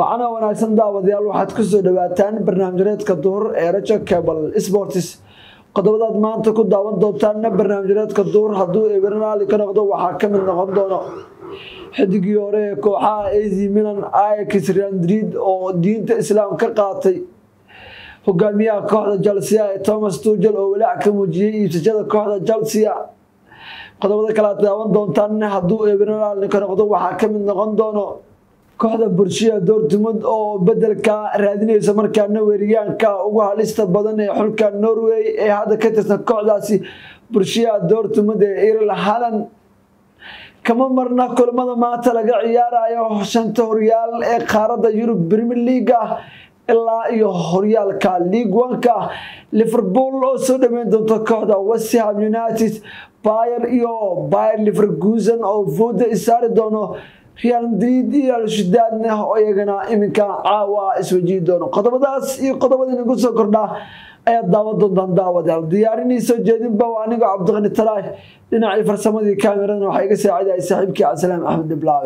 waxaana wanaagsan daawadayaal waxaad ku soo dhawaataan barnaamijyareedka duhur ee rajo cable sports qodobadaad maanta ku daawan doontaanna barnaamijyareedka duhur hadduu ebernaali ka noqdo waxaa ka mid noqon doono xidigii hore ee kooxaha az milan ix real madrid oo diinta islaam ka qaatay hogaamiyaha kooxda chelsea ee thomas tugel oo walaac ka muujiyey iibsashada kooxda chelsea qodobada kale aad daawan doontaan hadduu ebernaali ka noqdo waxaa ka mid noqon doono kooxda burshiya dortmund oo bedelka raadinaysa markaana weeriyaanka ugu halista badan ee xulka norway ee hadda ka tirsan kooxdaasi burshiya dortmund ee irl halan kama marna kulamada maanta laga ciyaarayo shanta horyaal ee qaaradda yurub premier leaga ilaa iyo horyaalka league oneka liverpool oo soo dhaweyn doonta kooxda westham united bayer iyo bayer liverkusen oo vooda isaari doono real madrid iyo alshidaadna oo iyagana iminka caawa iswajihi doono qodobadaas iyo qodobada inagu soo kordhaa ayaad daawan doontaan daawadayaal diyaarinii soo jeedinba waa anigoo cabdiqani taraay dhinacii farsamadii kaamiradan waxaa iga saacidahay saaxiibkii cabdisalaam axmed dhiblaawe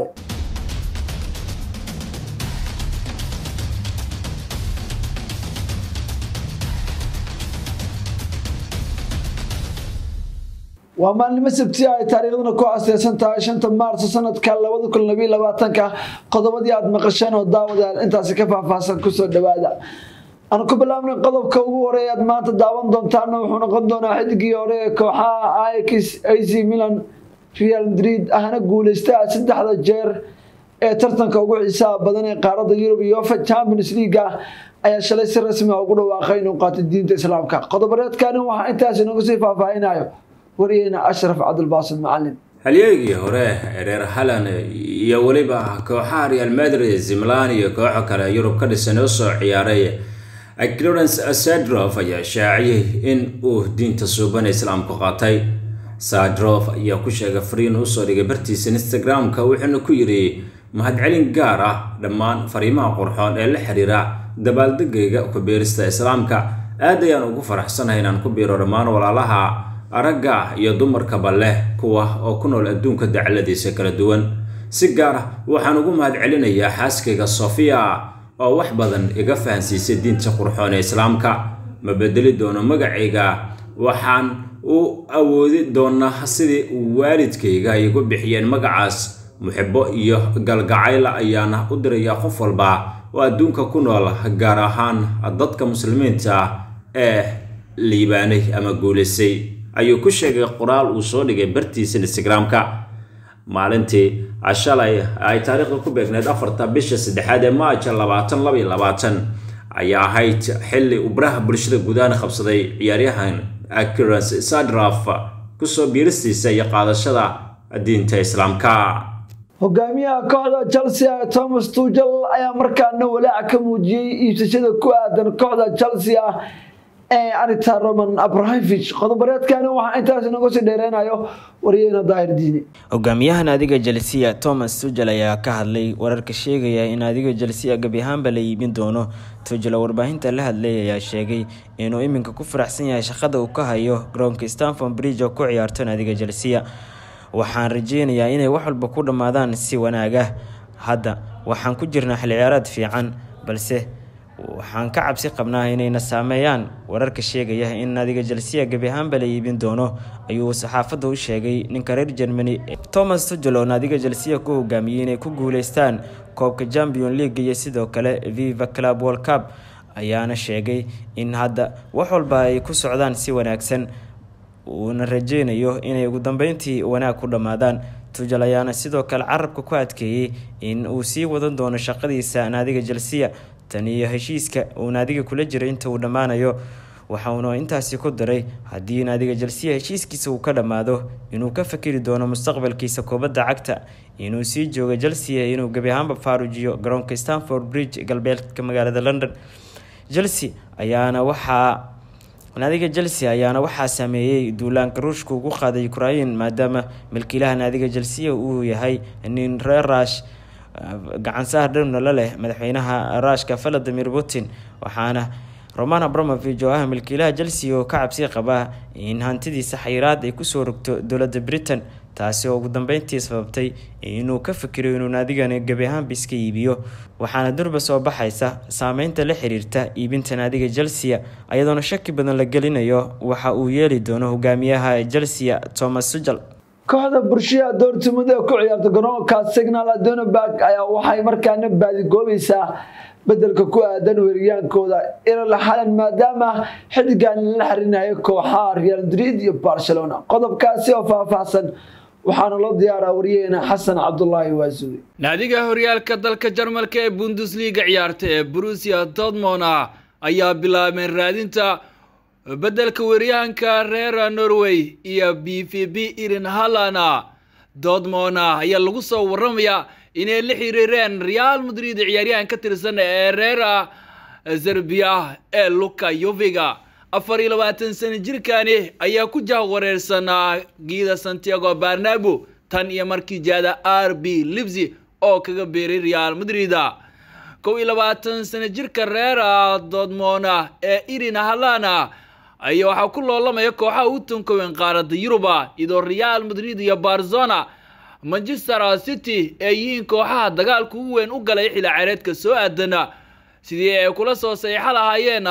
waa maalnimo sabti ay taariikhduna ku asteersan tahay shanta maarso sanadka labada kun labiyo labaatanka qodobadii aada maqasheen oo daawadayaal intaasi ka faahfaahsan kusoo dhawaada aan ku bilaabnay qodobka ugu horeey aad maanta daawan doontaana wuxuu noqon doonaa xidigii hore ee kooxaha ix ac milan real madrid ahna guuleysta saddexda jeer ee tartanka ugu xiisaha badan ee qaaradda yurub iyo fa champions leaga ayaa shalay si rasmi a ugu dhawaaqay inuu qaatay diinta islaamka qodobareedkani waxaa intaas inagu sii faahfaahinayo wariyeyna ashraf cabdulbaasid macalin halyeegii hore ee reer halan iyo weliba kooxaha real madrid zimlan iyo kooxo kale yurub ka dhisan oo soo ciyaaray clarence sadrof ayaa shaaciyey in uu diinta suuban islaamku qaatay sadrof ayaa ku sheegay fariin usoo dhigay bartiisa instagram-ka wuxuuna ku yidhi mahadcelin gaar ah dhammaan fariimaha qurxoon ee la xiriira dabaaldegayga ku biirista islaamka aad ayaan ugu faraxsanahay inaan ku biiro dhammaan walaalaha aragga iyo dumarkaba leh kuwa oo ku nool adduunka dacladiisa kala duwan si gaar ah waxaan ugu mahadcelinayaa xaaskayga sofia oo wax badan iga fahansiisay diinta qurxoon ee islaamka ma bedeli doono magacayga waxaan u awoodi doonaa sidii waalidkayga ay igu bixiyeen magacaas muxibo iyo galgacayla ayaana u dirayaa qof walba oo adduunka ku nool gaar ahaan dadka muslimiinta ee liibaanay ama guulaysay ayuu ku sheegay qoraal uu soo dhigay bartiisa instagram-ka maalintii shalay ay taariikhda ku beegneed afarta bisha saddexaad ee maaja labaatan laba iyo labaatan ayaa ahayd xilli uu baraha bulshada gudahaan qabsaday ciyaaryahan acurance sadraf kusoo biiristiisa iyo qaadashada diinta islaamka hogaamiyaha kooxda chelsea ee thomas tugel ayaa markaana walaac ka muujiyey iibsashada ku aadan kooxda chelsea ee arita roman abrahimovich qodobareedkani waxaa intaas inagu sii dheereynayo wariyeyna daahir diini hogaamiyahan adiga jelsiya thomas tugel ayaa ka hadlay wararka sheegaya in adiga jelsiya gebi ahaanba la iibin doono tugel oo warbaahinta la hadlay ayaa sheegay inuu iminka ku faraxsan yahay shaqada uu ka hayo garoonka stanford bridge oo ku ciyaarto naadiga jelsiya waxaan rajeynayaa inay wax walba ku dhammaadaan si wanaaga hadda waxaan ku jirnaa xil ciyaaraad fiican balse waxaan ka cabsi qabnaa inayna saameeyaan wararka sheegaya in naadiga jelsiya gebi ahaanba la iibin doono ayuu saxaafadda u sheegay ninka reer germany thomas tugel oo naadiga jelsiya ku hogaamiyey inay ku guuleystaan koobka champion league iyo sidoo kale viva club world cup ayaana sheegay in hadda wax walba ay ku socdaan si wanaagsan uuna rajeynayo inay ugu dambeyntii wanaag ku dhammaadaan tugel ayaana sidoo kale carabka ku adkeeyey in uu sii wadan doono shaqadiisa naadiga jelsiya tan iyo heshiiska uu naadiga kula jiray inta uu dhammaanayo waxauna intaasi ku daray haddii naadiga jelsiya heshiiskiisa uu ka dhammaado inuu ka fakeri doono mustaqbalkiisa kubadda cagta inuu sii joogo jelsiya inuu gebi ahaanba faarujiyo garoonka stanford bridge galbeedka magaalada london chelsea ayaana waxaa naadiga chelsea ayaana waxaa sameeyey duulaanka ruushka ugu qaaday ukrain maadaama milkiilaha naadiga chelsea uu yahay nin reer rush gacansaar dhowna la leh madaxweynaha ruushka valadimir putin waxaana roman abramovich oo ah milkiilaha chelsea oo ka cabsi qaba in hantidiisa xayiraad ay kusoo rogto dowladda britain taasi oo ugu dambeyntii sababtay inuu ka fikiro inuu naadigani gebi ahaanba iska iibiyo waxaana durba soo baxaysa saameynta la xiriirta iibinta naadiga chelsea ayadoona shaki badan la gelinayo waxa uu yeeli doono hogaamiyaha chelsea thomas sujal kooxda burshiya doortumada ee ku ciyaarta garoonka signal adonaberg ayaa waxay markaana baadigoobaysaa bedelka ku aadan weeriyaankooda ilal xalan maadaama xidigan la xirinayo kooxaha real madrid iyo barcelona qodobkaasi oo faahfaahsan waxaana loo diyaaraa wariyaheena xasan cabdulaahi waasuwe naadiga horyaalka dalka jarmalka ee bundesliga ciyaarta ee brusia dortmona ayaa bilaabeen raadinta bedelka weeryahanka reer norway iyo b v b irin halana dortmona ayaa lagu soo waramayaa inay la xiriireen real madrid ciyaaryahan ka tirsan ee reer zerbiya ee luka yoviga afar iyo labaatan sano jirkani ayaa ku jahwareersanaa giida santiago barnabo tan iyo markii jaada r b libsi oo kaga beeray real madrid kow iyo labaatan sano jirka reera dortmona ee irin halana ayaa waxaa ku loolamaya kooxaha u tunkowen qaaradda yuruba iyadoo real madrid iyo barzona manchester city ay yihiin kooxaha dagaalka ugu weyn u galay xilli ceyreedka soo aadana sidii ay kula soo saxiixo lahaayeen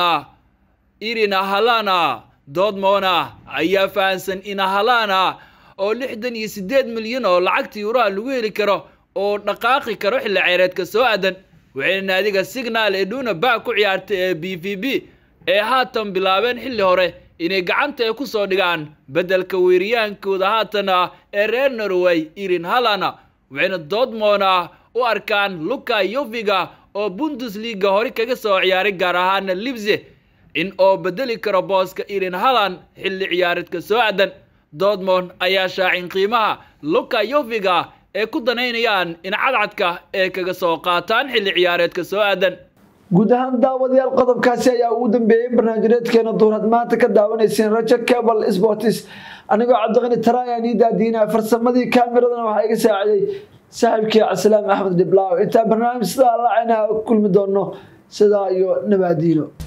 irina halana dortmona ayaa fahansan ina halana oo lixdan iyo siddeed milyan oo lacagta yuuraha lagu heli karo oo dhaqaaqi karo xilli ceyreedka soo aadan waxayna naadiga signal ee dhuuna bac ku ciyaartay ee b v b ee haatan bilaabeen xilli hore inay gacanta ay ku soo dhigaan beddelka weeriyaankooda haatana ee reer norway irin halana waxayna dortmona u arkaan luka yoviga oo bundesliga hore kaga soo ciyaaray gaar ahaana libse in oo bedeli karo booska irin halan xilli ciyaareedka soo aadan dortmond ayaa shaacin qiimaha luka yoviga ee ku danaynayaan in cadcadka ee kaga soo qaataan xilli ciyaareedka soo aadan guud ahaan daawadayaal qodobkaasi ayaa ugu dambeeyey barnaamijyadeedkeena duurad maanta ka daawanayseen rajo cable sports anigoo cabdiqani taraayan ii daadiinaya farsamadii kaamiradana waxaa iga saaciday saaxiibkii cabdisalaam axmed dhiblaaw intaa barnaamij sidaa lacayna kulmi doono sidaa iyo nabaadiino